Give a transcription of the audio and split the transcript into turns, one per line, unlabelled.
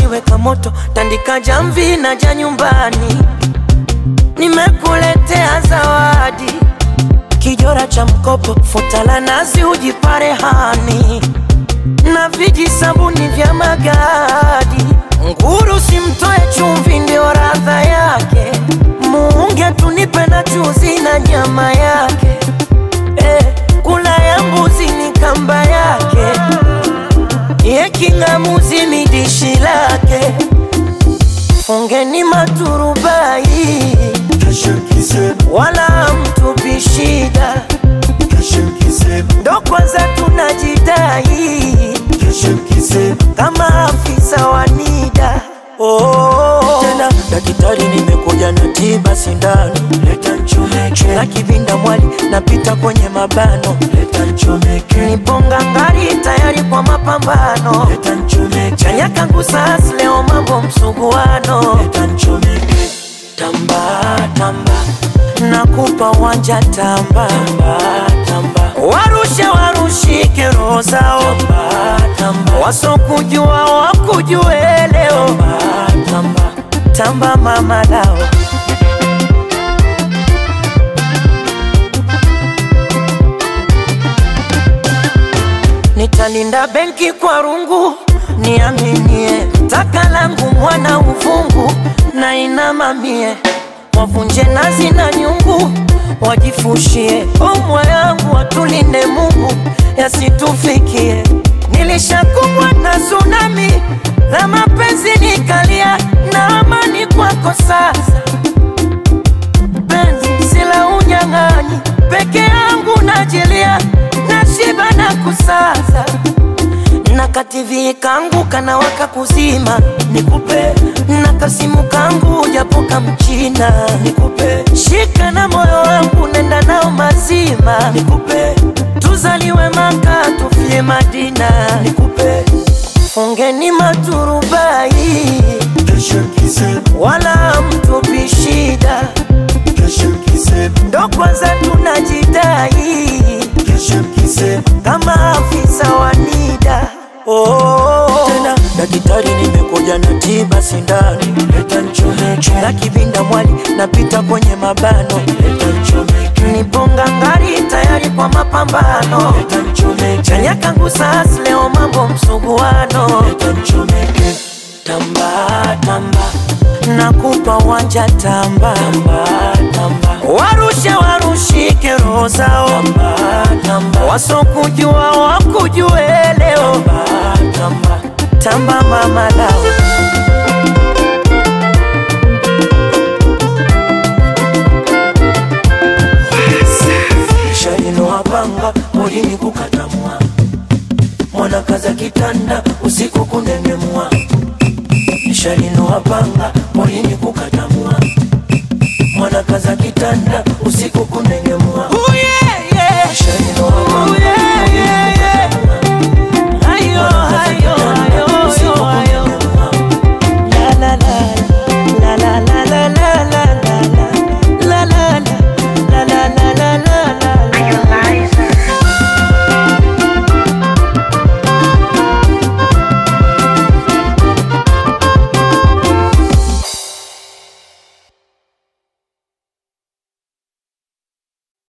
jikoni weka moto, tandika jamvi na ja nyumbani. Nimekuletea zawadi, kijora cha mkopo, futa la nazi ujipare hani na viji sabuni vya magadi. Nguru simtoe chumvi, ndio radha yake. Muunge tunipe na chuzi na nyama yake. Eh, kula ya mbuzi ni kamba yake, ye king'amuzi ni dishi lake. Fungeni maturubai, wala mtupi shida, ndo kwanza tunajidai kama afisa wa NIDA. Oh, tena daktari, nimekuja na tiba sindano,
Leta nchomeke,
na kivinda mwali napita kwenye mabano,
leta nchomeke,
niponga ngari tayari kwa mapambano,
leta nchomeke,
chanya kangu sas leo mambo msuguano,
leta nchomeke,
tamba tamba, nakupa wanja tamba,
tamba tamba,
warushe warushike roho zao,
tamba tamba,
wasokujua wakujue leo,
tamba tamba,
tamba mama lao. Nitalinda benki kwa rungu, niaminie taka langu mwana uvungu na inamamie, wavunje nazi na nyungu, wajifushie omwa yangu, watulinde Mungu yasitufikie. Nilishakumbwa na tsunami la mapenzi, nikalia na amani kwako sasa penzi sila unyang'anyi, peke yangu najilia, nashiba na kusaza na kativi kangu kana waka kuzima, nikupe na kasimu kangu japo kamchina, nikupe shika na moyo wangu nenda nao mazima, nikupe tuzaliwe Maka tufie Madina, nikupe fungeni maturubai
kesho kisema,
wala mtupi shida
kesho kisema,
ndo kwanza tunajidai
kesho kisema,
kama afisa wa NIDA. Oh, tena daktari, nimekuja na tiba sindano
leta nchomeke,
na kivinda mwali napita kwenye mabano,
leta nchomeke,
niponga ngari tayari kwa mapambano,
leta nchomeke,
chanya kangu sas leo mambo msuguano,
leta nchomeke,
tamba tamba, nakupa wanja tamba,
tamba tamba,
warushe warushike roho zao,
tamba tamba,
wasokujua wakujue leo,
tamba tamba,
tamba mama lao.
Shalino wapanga mulini kukatamwa, mwana kaza kitanda usiku kunengemwa. Shalino wapanga mulini kukatamwa, mwana kaza kitanda usiku kunengemwa.